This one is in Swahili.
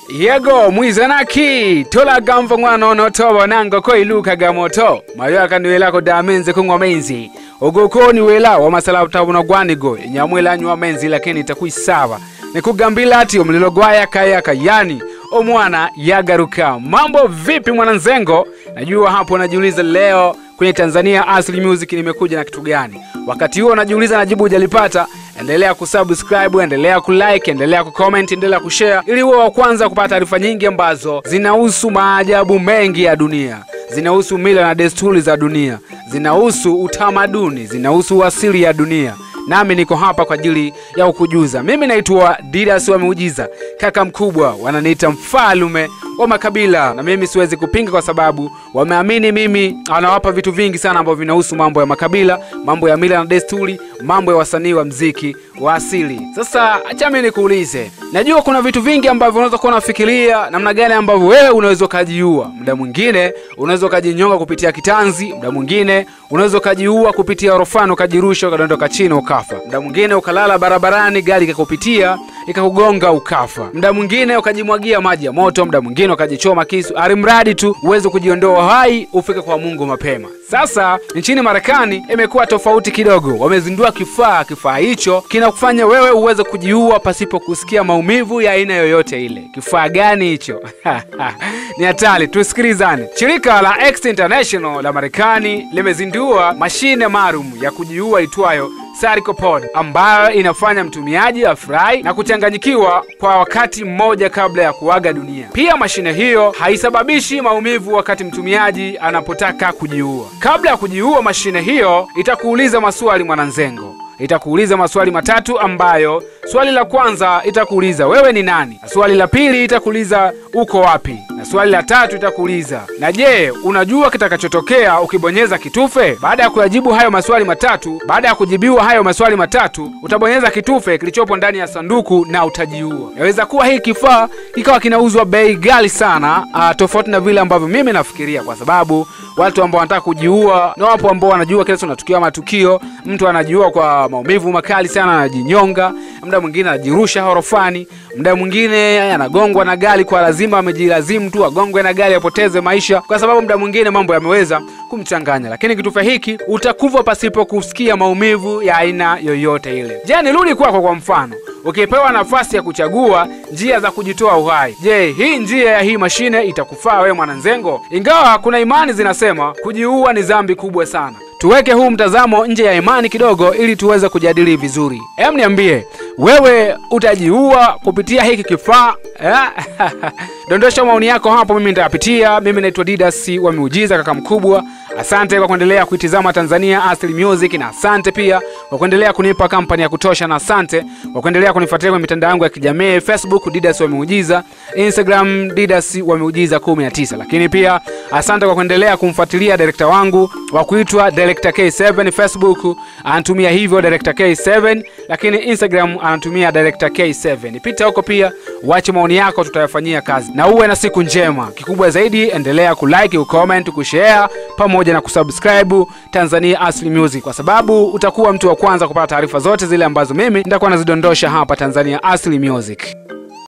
yego mwizanaki tolagamva ng'wana ono tobo nango koilukaga moto mayo akaniwelako damenze kung'wa menzi ogokoni wela wamasala tabuna gwanigo enyamwelanyu wa menzi lakini itakuisava nikugambila ati omulilo gwayakayaka yani omwana yagaruka mambo vipi mwananzengo najua hapo unajiuliza leo kwenye tanzania asli music nimekuja na kitu gani wakati huo unajiuliza na jibu hujalipata endelea kusubscribe endelea kulike endelea kucomment endelea kushare ili uwe wa kwanza kupata taarifa nyingi ambazo zinahusu maajabu mengi ya dunia zinahusu mila na desturi za dunia zinahusu utamaduni zinahusu uasili ya dunia nami niko hapa kwa ajili ya kukujuza mimi naitwa didas wa miujiza kaka mkubwa wananiita mfalume wa makabila na mimi siwezi kupinga kwa sababu wameamini mimi anawapa vitu vingi sana ambavyo vinahusu mambo ya makabila mambo ya mila na desturi mambo ya wasanii wa mziki wa asili sasa acha mi nikuulize najua kuna vitu vingi ambavyo unaweza kuwa unafikiria namna gani ambavyo wewe unaweza ukajiua muda mwingine unaweza ukajinyonga kupitia kitanzi muda mwingine unaweza ukajiua kupitia orofani ukajirusha ukadondoka chini ukafa muda mwingine ukalala barabarani gari ikakupitia ikakugonga ukafa muda mwingine ukajimwagia maji ya moto muda mwingine ukajichoma kisu alimradi tu uweze kujiondoa hai ufike kwa mungu mapema sasa nchini marekani imekuwa tofauti kidogo wamezindua kifaa kifaa hicho kinakufanya wewe uweze kujiua pasipo kusikia maumivu ya aina yoyote ile kifaa gani hicho ni hatari tusikilizane shirika la X international la marekani limezindua mashine maalum ya kujiua itwayo Sarcopod ambayo inafanya mtumiaji afurahi na kuchanganyikiwa kwa wakati mmoja kabla ya kuaga dunia. Pia mashine hiyo haisababishi maumivu wakati mtumiaji anapotaka kujiua. Kabla ya kujiua, mashine hiyo itakuuliza maswali mwananzengo itakuuliza maswali matatu ambayo swali la kwanza itakuuliza wewe ni nani na swali la pili itakuuliza uko wapi na swali la tatu itakuuliza na je unajua kitakachotokea ukibonyeza kitufe baada ya kuyajibu hayo maswali matatu baada ya kujibiwa hayo maswali matatu utabonyeza kitufe kilichopo ndani ya sanduku na utajiua yaweza kuwa hii kifaa kikawa kinauzwa bei ghali sana uh, tofauti na vile ambavyo mimi nafikiria kwa sababu watu ambao wanataka kujiua na wapo ambao wanajua kila siku natukia matukio mtu anajiua kwa maumivu makali sana anajinyonga muda mwingine anajirusha horofani muda mwingine anagongwa na gari kwa lazima amejilazimu tu agongwe na gari apoteze maisha kwa sababu muda mwingine mambo yameweza kumchanganya lakini kitufe hiki utakufa pasipo kusikia maumivu ya aina yoyote ile je nirudi kwako kwa mfano ukipewa nafasi ya kuchagua njia za kujitoa uhai je hii njia ya hii mashine itakufaa wewe mwananzengo ingawa kuna imani zinasema kujiua ni dhambi kubwa sana tuweke huu mtazamo nje ya imani kidogo ili tuweze kujadili vizuri em niambie wewe utajiua kupitia hiki kifaa eh? dondosha maoni yako hapo mimi nitayapitia mimi naitwa didas wa miujiza kaka mkubwa asante kwa kuendelea kuitizama tanzania asli music na asante pia kwa kuendelea kunipa kampani ya kutosha na asante kwa kuendelea kunifuatilia kwenye mitandao yangu ya kijamii facebook didas wa miujiza instagram didas wa miujiza 19 lakini pia asante kwa kuendelea kumfuatilia direkta wangu wa kuitwa director k7 facebook anatumia hivyo director k7 lakini instagram anatumia director k7 pita huko pia wache maoni yako tutayafanyia kazi na uwe na siku njema kikubwa zaidi endelea kulike kucomment kushare pamoja na kusubscribe tanzania asli music kwa sababu utakuwa mtu wa kwanza kupata taarifa zote zile ambazo mimi nitakuwa nazidondosha hapa tanzania asli music